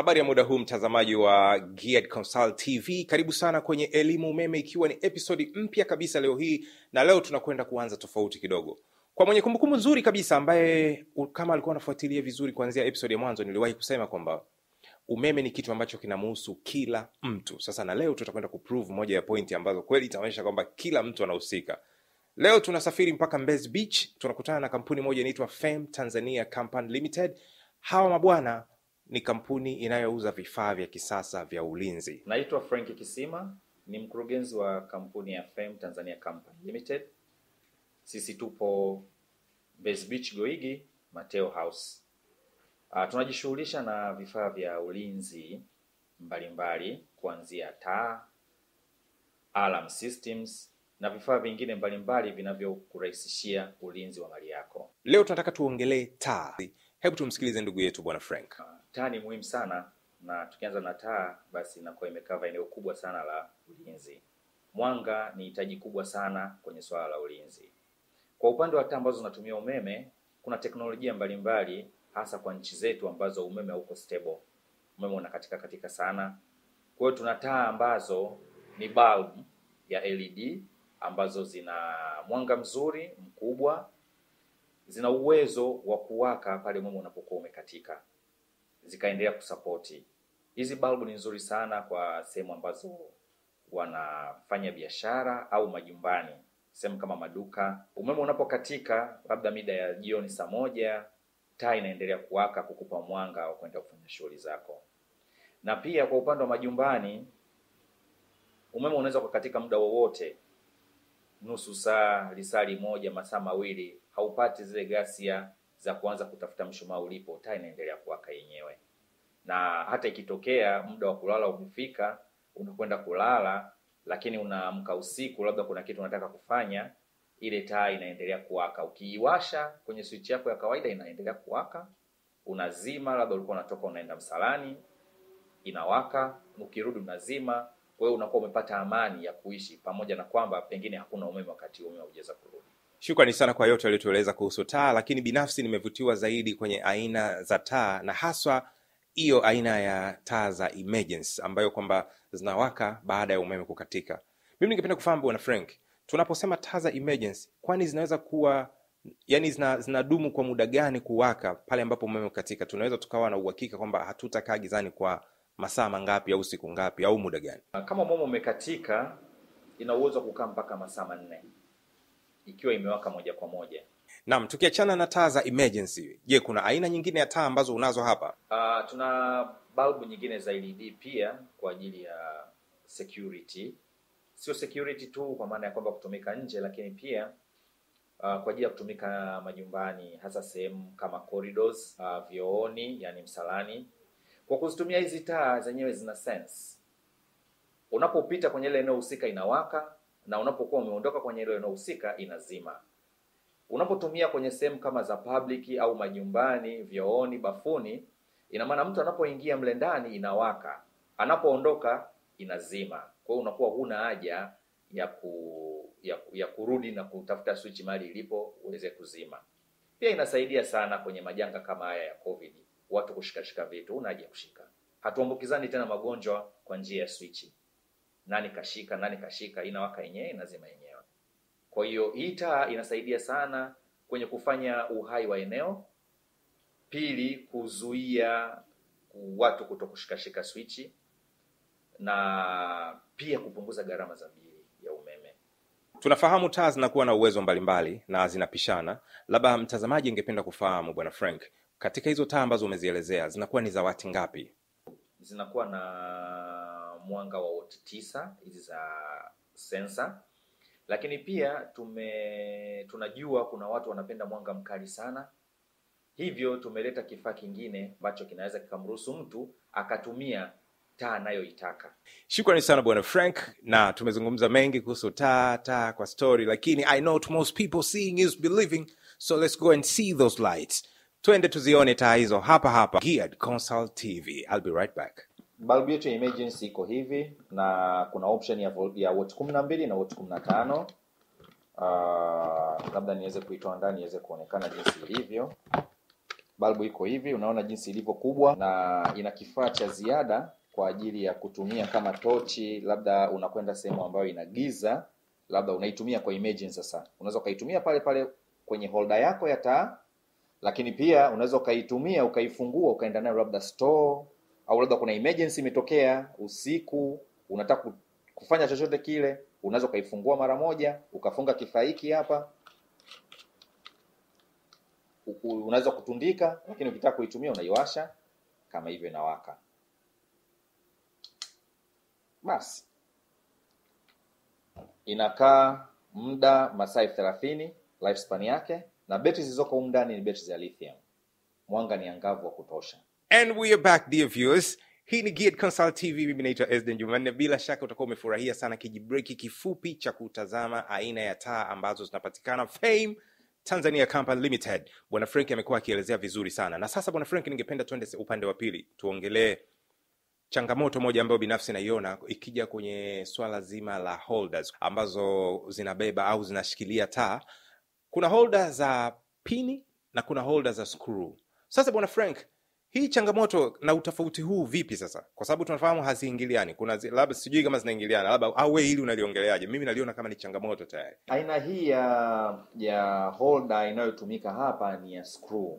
Habari ya muda huu mtazamaji wa Geared Consult TV, karibu sana kwenye elimu umeme, ikiwa ni episodi mpya kabisa leo hii, na leo tunakwenda kuanza tofauti kidogo. Kwa mwenye kumbukumbu nzuri kabisa, ambaye u- kama alikuwa anafuatilia vizuri kuanzia episodi ya mwanzo, niliwahi kusema kwamba umeme ni kitu ambacho kinamuhusu kila mtu. Sasa na leo tutakwenda kuprove moja ya pointi ambazo kweli itaonyesha kwamba kila mtu anahusika. Leo tunasafiri mpaka Mbezi Beach, tunakutana na kampuni moja inaitwa Fem Tanzania Company Limited. Hawa mabwana ni kampuni inayouza vifaa vya kisasa vya ulinzi. Naitwa Frank Kisima, ni mkurugenzi wa kampuni ya Fem Tanzania Company Limited. Sisi tupo Mbezi Beach Goigi, Mateo House. Uh, tunajishughulisha na vifaa vya ulinzi mbalimbali kuanzia taa, alarm systems na vifaa vingine mbalimbali vinavyokurahisishia ulinzi wa mali yako. Leo tunataka tuongelee taa. Hebu tumsikilize ndugu yetu bwana Frank. Uh, taa ni muhimu sana na tukianza na taa basi inakuwa imekava eneo kubwa sana la ulinzi. Mwanga ni hitaji kubwa sana kwenye swala la ulinzi. Kwa upande wa taa ambazo zinatumia umeme, kuna teknolojia mbalimbali hasa kwa nchi zetu ambazo umeme hauko stable. Umeme unakatika katika sana. Kwa hiyo tuna taa ambazo ni bulb ya LED ambazo zina mwanga mzuri mkubwa, zina uwezo wa kuwaka pale umeme unapokuwa umekatika zikaendelea kusapoti. Hizi balbu ni nzuri sana kwa sehemu ambazo wanafanya biashara au majumbani, sehemu kama maduka. Umeme unapokatika labda mida ya jioni saa moja, taa inaendelea kuwaka kukupa mwanga wa kwenda kufanya shughuli zako. Na pia kwa upande wa majumbani, umeme unaweza kukatika muda wowote, nusu saa, lisali moja, masaa mawili, haupati zile ghasia za kuanza kutafuta mshumaa ulipo, taa inaendelea kuwaka yenyewe. Na hata ikitokea muda wa kulala umefika, unakwenda kulala, lakini unaamka usiku, labda kuna kitu unataka kufanya, ile taa inaendelea kuwaka. Ukiiwasha kwenye switch yako ya kawaida, inaendelea kuwaka. Unazima, labda ulikuwa unatoka unaenda msalani, inawaka. Ukirudi unazima. Kwa hiyo unakuwa umepata amani ya kuishi, pamoja na kwamba pengine hakuna umeme wakati umeme haujaweza kurudi. Shukrani sana kwa yote waliotueleza kuhusu taa, lakini binafsi nimevutiwa zaidi kwenye aina za taa na haswa hiyo aina ya taa za emergency ambayo kwamba zinawaka baada ya umeme kukatika. Mimi ningependa kufahamu bwana Frank, tunaposema taa za emergency, kwani zinaweza kuwa yani zina, zinadumu kwa muda gani kuwaka pale ambapo umeme kukatika? Tunaweza tukawa na uhakika kwamba hatutakaa gizani kwa masaa mangapi au siku ngapi au muda gani? Kama umeme umekatika, ina uwezo wa kukaa mpaka masaa manne ikiwa imewaka moja kwa moja. Naam, tukiachana na taa za emergency, je, kuna aina nyingine ya taa ambazo unazo hapa? Uh, tuna balbu nyingine za LED pia kwa ajili ya security, sio security tu kwa maana ya kwamba kutumika nje, lakini pia uh, kwa ajili ya kutumika majumbani, hasa sehemu kama corridors, uh, vyooni, yani msalani. Kwa kuzitumia hizi taa zenyewe zina sense, unapopita kwenye ile eneo husika inawaka, na unapokuwa umeondoka kwenye ile eneo husika inazima. Unapotumia kwenye sehemu kama za public au majumbani, vyooni, bafuni, ina maana mtu anapoingia mle ndani inawaka, anapoondoka inazima. Kwa hiyo unakuwa huna haja ya ku, ya, ya kurudi na kutafuta switch mahali ilipo uweze kuzima. Pia inasaidia sana kwenye majanga kama haya ya COVID, watu kushikashika vitu, huna haja ya kushika. Hatuambukizani tena magonjwa kwa njia ya switch. Nani kashika, nani kashika, inawaka yenyewe, inazima yenyewe. Kwa hiyo hii taa inasaidia sana kwenye kufanya uhai wa eneo. Pili, kuzuia watu kuto kushikashika swichi na pia kupunguza gharama za bili ya umeme. Tunafahamu taa zinakuwa na uwezo mbalimbali na zinapishana. Labda mtazamaji ingependa kufahamu bwana Frank, katika hizo taa ambazo umezielezea zinakuwa ni za wati ngapi? Zinakuwa na mwanga wa woti tisa hizi za sensa, lakini pia tume tunajua kuna watu wanapenda mwanga mkali sana, hivyo tumeleta kifaa kingine ambacho kinaweza kikamruhusu mtu akatumia taa anayoitaka. Shukrani sana bwana Frank, na tumezungumza mengi kuhusu taa taa kwa story, lakini I know to most people seeing is believing, so let's go and see those lights. Twende tuzione taa hizo hapa hapa Geared Consult TV. I'll be right back. Balbu yetu ya emergency iko hivi na kuna option ya vol- ya watt kumi na mbili na watt kumi na tano. Uh, labda niweze kuitoa ndani iweze kuonekana jinsi ilivyo. balbu iko hivi, unaona jinsi ilivyo kubwa, na ina kifaa cha ziada kwa ajili ya kutumia kama tochi, labda unakwenda sehemu ambayo ina giza, labda unaitumia kwa emergency. Sasa unaweza ukaitumia pale pale kwenye holder yako ya taa, lakini pia unaweza ukaitumia ukaifungua ukaenda nayo labda store, au labda kuna emergency imetokea usiku, unataka ku- kufanya chochote kile, unaweza ukaifungua mara moja, ukafunga kifaa hiki hapa U- u- unaweza kutundika, lakini ukitaka kuitumia unaiwasha kama hivyo, inawaka. Basi inakaa muda masaa elfu thelathini lifespan yake, na betri zilizoko humu ndani ni betri za lithium. Mwanga ni angavu wa kutosha. And we are back dear viewers. Hii ni Geared Consult TV, mimi naitwa Esden Jumanne. Bila shaka utakuwa umefurahia sana kijibreki kifupi cha kutazama aina ya taa ambazo zinapatikana Fame Tanzania Company Limited. Bwana Frank amekuwa akielezea vizuri sana, na sasa Bwana Frank, ningependa tuende se- upande wa pili, tuongelee changamoto moja ambayo binafsi naiona ikija kwenye swala zima la holders ambazo zinabeba au zinashikilia taa. Kuna holder za pini na kuna holder za screw. Sasa bwana Frank, hii changamoto na utofauti huu vipi sasa? Kwa sababu tunafahamu haziingiliani. Kuna zi- labda sijui kama zinaingiliana, labda au wewe hili unaliongeleaje? Mimi naliona kama ni changamoto tayari. Aina hii ya ya holder inayotumika hapa ni ya screw,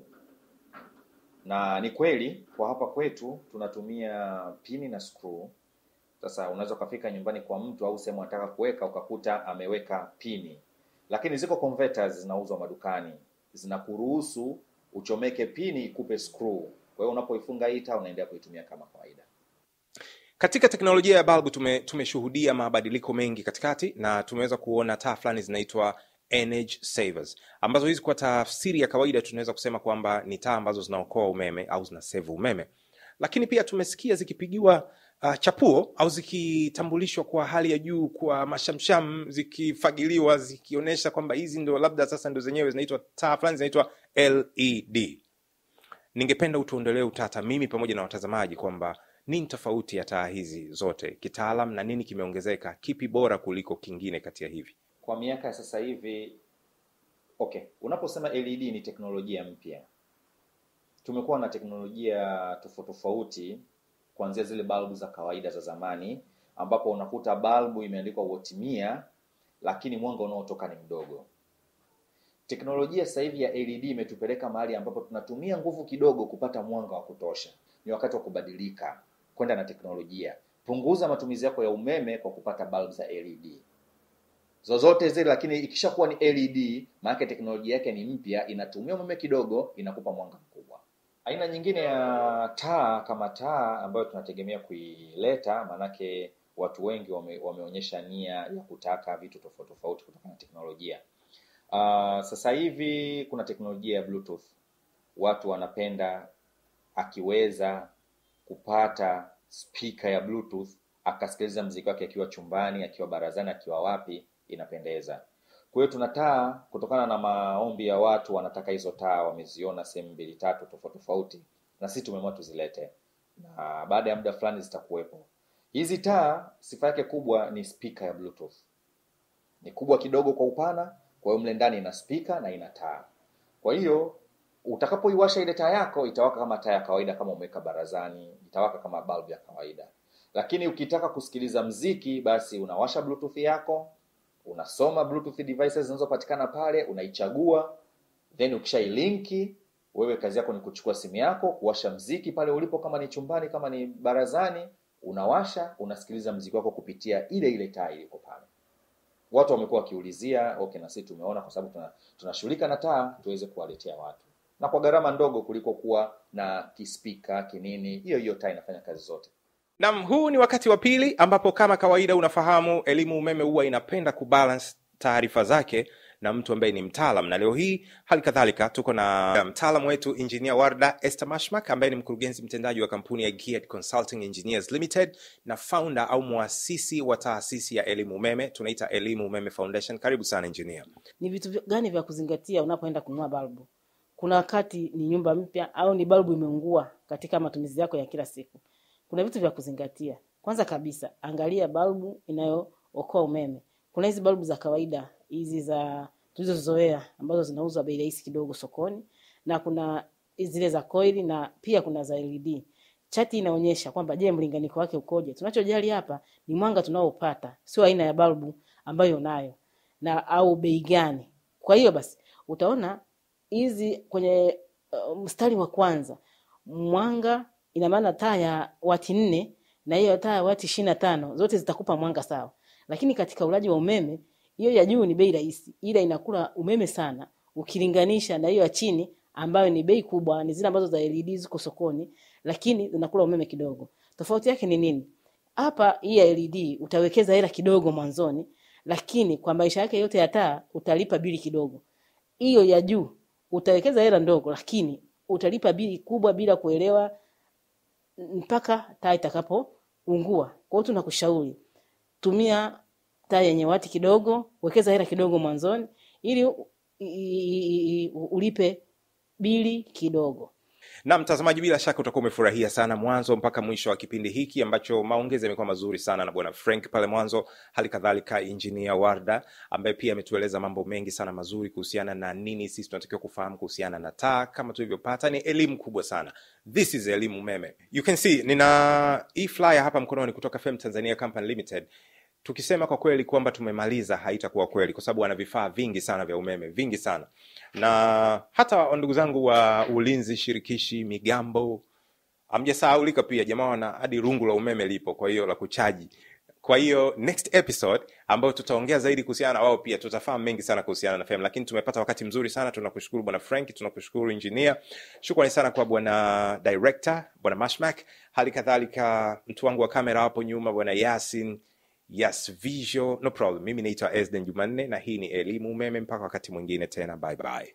na ni kweli kwa hapa kwetu tunatumia pini na screw. Sasa unaweza ukafika nyumbani kwa mtu au sehemu anataka kuweka ukakuta ameweka pini, lakini ziko converters zinauzwa madukani zinakuruhusu uchomeke pini ikupe screw. Kwa hiyo unapoifunga hii taa unaendelea kuitumia kama kawaida. Katika teknolojia ya balbu tume, tumeshuhudia mabadiliko mengi katikati na tumeweza kuona taa fulani zinaitwa energy savers, ambazo hizi kwa tafsiri ya kawaida tunaweza kusema kwamba ni taa ambazo zinaokoa umeme au zinasave umeme, lakini pia tumesikia zikipigiwa uh, chapuo au zikitambulishwa kwa hali ya juu kwa mashamsham, zikifagiliwa zikionyesha kwamba hizi ndo labda sasa ndo zenyewe zinaitwa taa fulani zinaitwa LED. Ningependa utuondolee utata mimi pamoja na watazamaji kwamba nini tofauti ya taa hizi zote kitaalam na nini kimeongezeka, kipi bora kuliko kingine kati ya hivi? Kwa miaka ya sasa hivi, okay, unaposema LED ni teknolojia mpya. Tumekuwa na teknolojia tofauti tofauti, kuanzia zile balbu za kawaida za zamani, ambapo unakuta balbu imeandikwa woti mia, lakini mwanga unaotoka ni mdogo. Teknolojia sasa hivi ya LED imetupeleka mahali ambapo tunatumia nguvu kidogo kupata mwanga wa kutosha. Ni wakati wa kubadilika kwenda na teknolojia. Punguza matumizi yako ya umeme kwa kupata balbu za LED zozote zile, lakini ikishakuwa ni LED, maana teknolojia yake ni mpya, inatumia umeme kidogo, inakupa mwanga mkubwa. Aina nyingine ya taa kama taa ambayo tunategemea kuileta, maanake watu wengi wame, wameonyesha nia ya kutaka vitu tofauti tofauti kutokana na teknolojia. Uh, sasa hivi kuna teknolojia ya Bluetooth. Watu wanapenda akiweza kupata speaker ya Bluetooth akasikiliza mziki wake akiwa chumbani, akiwa barazani, akiwa wapi, inapendeza. Kwa hiyo tuna taa, kutokana na maombi ya watu, wanataka hizo taa, wameziona sehemu mbili tatu tofauti tofauti, na sisi tumeamua tuzilete, na baada ya muda fulani zitakuwepo. Hizi taa sifa yake kubwa ni speaker ya Bluetooth, ni kubwa kidogo kwa upana, kwa hiyo mle ndani ina speaker na ina taa. Kwa hiyo utakapoiwasha ile taa yako itawaka kama taa ya kawaida, kama umeweka barazani, itawaka kama bulb ya kawaida. Lakini ukitaka kusikiliza mziki, basi unawasha bluetooth yako, unasoma bluetooth devices zinazopatikana pale, unaichagua, then ukishailinki wewe, kazi yako ni kuchukua simu yako, kuwasha mziki pale ulipo, kama ni chumbani, kama ni barazani, unawasha, unasikiliza mziki wako kupitia ile ile taa iliko pale. Watu wamekuwa wakiulizia, okay, na sisi tumeona kwa sababu tuna- tunashughulika na taa, tuweze kuwaletea watu na kwa gharama ndogo kuliko kuwa na kispika kinini. Hiyo hiyo taa inafanya kazi zote. Nam, huu ni wakati wa pili ambapo kama kawaida unafahamu elimu umeme huwa inapenda kubalance taarifa zake na mtu ambaye ni mtaalam, na leo hii hali kadhalika tuko na mtaalam wetu Engineer Warda Esther Mashmak ambaye ni mkurugenzi mtendaji wa kampuni ya Geared Consulting Engineers Limited na founder au mwasisi wa taasisi ya elimu umeme tunaita Elimu Umeme Foundation. Karibu sana engineer. Ni vitu vya- gani vya kuzingatia unapoenda kununua balbu? Kuna wakati ni nyumba mpya au ni balbu imeungua katika matumizi yako ya kila siku. Kuna vitu vya kuzingatia. Kwanza kabisa, angalia balbu inayookoa umeme. Kuna hizi balbu za kawaida hizi za tulizozoea ambazo zinauzwa bei rahisi kidogo sokoni, na kuna zile za coil na pia kuna za LED. Chati inaonyesha kwamba je, mlinganiko wake ukoje. Tunachojali hapa ni mwanga tunaopata, sio aina ya balbu ambayo unayo na au bei gani. Kwa hiyo basi utaona hizi kwenye uh, mstari wa kwanza mwanga, ina maana taa ya wati nne na hiyo taa ya wati ishirini na tano zote zitakupa mwanga sawa, lakini katika ulaji wa umeme hiyo ya juu ni bei rahisi, ila inakula umeme sana ukilinganisha na hiyo ya chini ambayo ni bei kubwa, ni zile ambazo za LED ziko sokoni, lakini zinakula umeme kidogo. Tofauti yake ni nini? Hapa hii ya LED utawekeza hela kidogo mwanzoni, lakini kwa maisha yake yote ya taa utalipa bili kidogo. Hiyo ya juu utawekeza hela ndogo, lakini utalipa bili kubwa bila kuelewa mpaka taa itakapoungua. Kwa hiyo tunakushauri tumia taa yenye wati kidogo, wekeza hela kidogo mwanzoni ili u- i- i- i- ulipe bili kidogo. na mtazamaji bila shaka utakuwa umefurahia sana mwanzo mpaka mwisho wa kipindi hiki ambacho maongezi yamekuwa mazuri sana na bwana frank pale mwanzo hali kadhalika injinia warda ambaye pia ametueleza mambo mengi sana mazuri kuhusiana na nini sisi tunatakiwa kufahamu kuhusiana na taa kama tulivyopata ni elimu kubwa sana this is elimu umeme you can see nina hii flyer hapa mkononi kutoka fem tanzania company limited tukisema kwa kweli kwamba tumemaliza haitakuwa kweli kwa sababu wana vifaa vingi sana vya umeme vingi sana na hata ndugu zangu wa ulinzi shirikishi migambo amjasahaulika pia jamaa wana hadi rungu la umeme lipo kwa hiyo la kuchaji kwa hiyo next episode ambayo tutaongea zaidi kuhusiana na wao pia tutafahamu mengi sana kuhusiana na fem lakini tumepata wakati mzuri sana tunakushukuru bwana frank tunakushukuru engineer shukrani sana kwa bwana director bwana mashmak hali kadhalika mtu wangu wa kamera hapo nyuma bwana yasin yes visual no problem mimi naitwa esden jumanne na hii ni elimu umeme mpaka wakati mwingine tena bye bye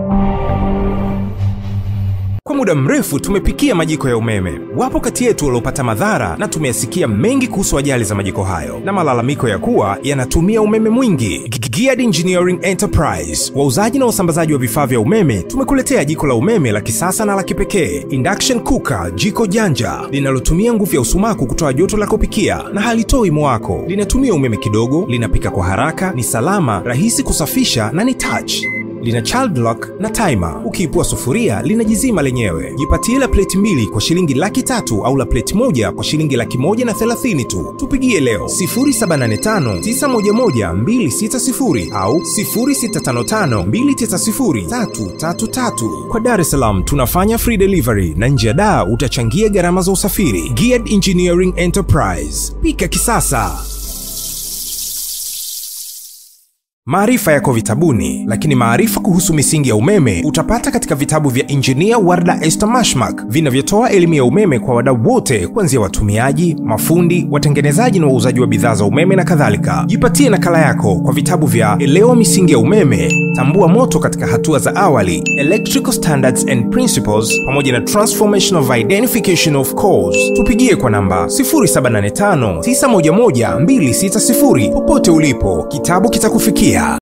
Kwa muda mrefu tumepikia majiko ya umeme. Wapo kati yetu waliopata madhara na tumeyasikia mengi kuhusu ajali za majiko hayo na malalamiko ya kuwa yanatumia umeme mwingi. G- Geared Engineering Enterprise, wauzaji na wasambazaji wa vifaa vya umeme, tumekuletea jiko la umeme la kisasa na la kipekee, induction cooker, jiko janja linalotumia nguvu ya usumaku kutoa joto la kupikia na halitoi mwako. Linatumia umeme kidogo, linapika kwa haraka, ni salama, rahisi kusafisha na ni touch lina child lock na timer. Ukiipua sufuria linajizima lenyewe. Jipatie la pleti mbili kwa shilingi laki tatu au la pleti moja kwa shilingi laki moja na thelathini tu. Tupigie leo 0785911260 au 0655290333. Kwa Dar es Salaam tunafanya free delivery na nje ya daa utachangia gharama za usafiri. Geared Engineering Enterprise, pika kisasa. Maarifa yako vitabuni, lakini maarifa kuhusu misingi ya umeme utapata katika vitabu vya Injinia Warda Esther Mashmak vinavyotoa elimu ya umeme kwa wadau wote, kuanzia watumiaji, mafundi, watengenezaji na wauzaji wa bidhaa za umeme na kadhalika. Jipatie nakala yako kwa vitabu vya Elewa misingi ya umeme, Tambua moto katika hatua za awali, Electrical Standards and Principles, pamoja na Transformation of Identification of Cause. Tupigie kwa namba 0785 911 260 popote ulipo, kitabu kitakufikia.